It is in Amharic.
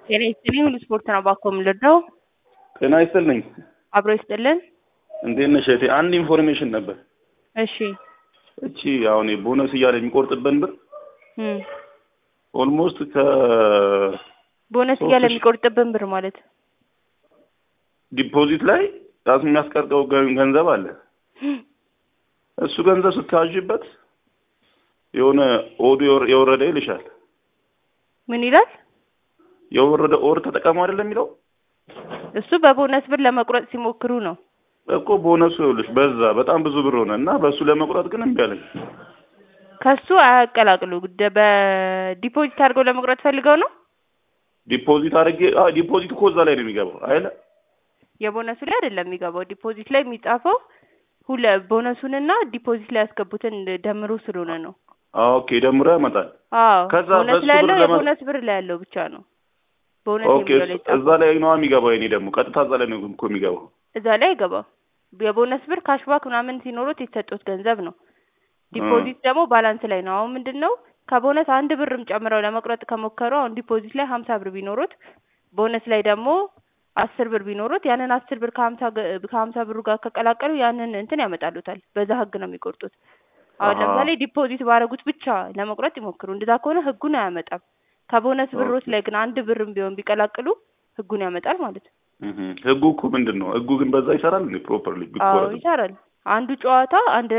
ጤና ይስጥልኝ ሁሉ ስፖርት ነው ባኮ የምልርዳው ጤና ይስጥልኝ። አብሮ ይስጥልን። እንዴት ነሽ እህቴ? አንድ ኢንፎርሜሽን ነበር። እሺ እቺ አሁን ቦነስ እያለ የሚቆርጥብን ብር እም ኦልሞስት ከ ቦነስ ሶስት እያለ ሺህ- የሚቆርጥብን ብር ማለት ዲፖዚት ላይ ራሱ የሚያስቀርጠው ገ- ገንዘብ አለ። እሱ ገንዘብ ስታዥበት የሆነ ኦዱ የወረ- የወረደ ይልሻል። ምን ይላል? የወረደ ኦር ተጠቀሙ አይደለም የሚለው እሱ በቦነስ ብር ለመቁረጥ ሲሞክሩ ነው። እኮ ቦነሱ ይኸውልሽ በዛ በጣም ብዙ ብር ሆነ እና በእሱ ለመቁረጥ ግን እምቢ አለኝ። ከሱ አያቀላቅሉ። ደ- በዲፖዚት አድርገው ለመቁረጥ ፈልገው ነው። ዲፖዚት አድርጌ አዎ ዲፖዚት እኮ እዛ ላይ ነው የሚገባው አይደለ? የቦነሱ ላይ አይደለም የሚገባው። ዲፖዚት ላይ የሚጻፈው ሁለ ቦነሱንና ዲፖዚት ላይ ያስገቡትን ደምሮ ስለሆነ ነው። አዎ ኦኬ ደምሮ ያመጣል። አዎ ከዛ ቦነስ በሱ ላይ ብር ያለው ለማ- የቦነስ ብር ላይ ያለው ብቻ ነው። ቦነስ ኦኬ የሚለው ላይ እዛ ጻፈው ላይ ነው የሚገባው። የኔ ደግሞ ቀጥታ እዛ ላይ ነው እኮ የሚገባው። እዛ ላይ አይገባም። የቦነስ ብር ካሽባክ ምናምን ሲኖሩት የተሰጡት ገንዘብ ነው። ዲፖዚት ደግሞ ባላንስ ላይ ነው። አሁን ምንድን ነው ከቦነስ አንድ ብርም ጨምረው ለመቁረጥ ከሞከሩ አሁን ዲፖዚት ላይ ሀምሳ ብር ቢኖሩት ቦነስ ላይ ደግሞ አስር ብር ቢኖሩት ያንን አስር ብር ከሀምሳ ገ- ከሀምሳ ብሩ ጋር ከቀላቀሉ ያንን እንትን ያመጣሉታል። በዛ ህግ ነው የሚቆርጡት። አሁን አሃ። ለምሳሌ ዲፖዚት ባረጉት ብቻ ለመቁረጥ ይሞክሩ። እንደዛ ከሆነ ህጉን አያመጣም። ከቦነስ ብሮች ላይ ግን አንድ ብርም ቢሆን ቢቀላቅሉ ህጉን ያመጣል ማለት ነው። እህ ህጉ እኮ ምንድን ነው? ህጉ ግን በዛ ይሰራል እንዴ ፕሮፐርሊ አዎ ቢቆረጥ? ይሰራል። አንዱ ጨዋታ አንድ